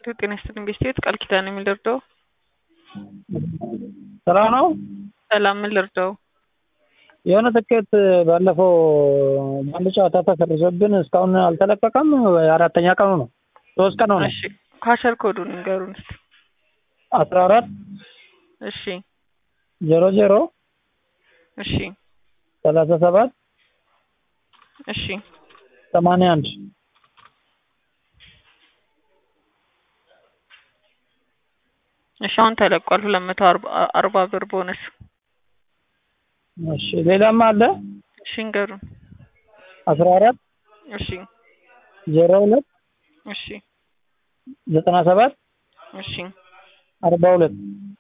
ጤና ይስጥልኝ ቤስቴት ቃል ኪዳን የሚል ልርዳው? ሰላም ነው። ሰላም ምን ልርዳው? የሆነ ትኬት ባለፈው አንድ ጨዋታ ተሰርዞብን እስካሁን አልተለቀቀም። አራተኛ ቀኑ ነው። ሶስት ቀን ሆነ። እሺ ካሸር ኮዱን ንገሩን እስኪ። አስራ አራት እሺ ዜሮ ዜሮ እሺ ሰላሳ ሰባት እሺ ሰማንያ አንድ እሺ አሁን ተለቋል። ሁለት መቶ አርባ ብር ቦነስ። እሺ ሌላም አለ። እሺ ንገሩን። አስራ አራት እሺ ዜሮ ሁለት እሺ ዘጠና ሰባት እሺ አርባ ሁለት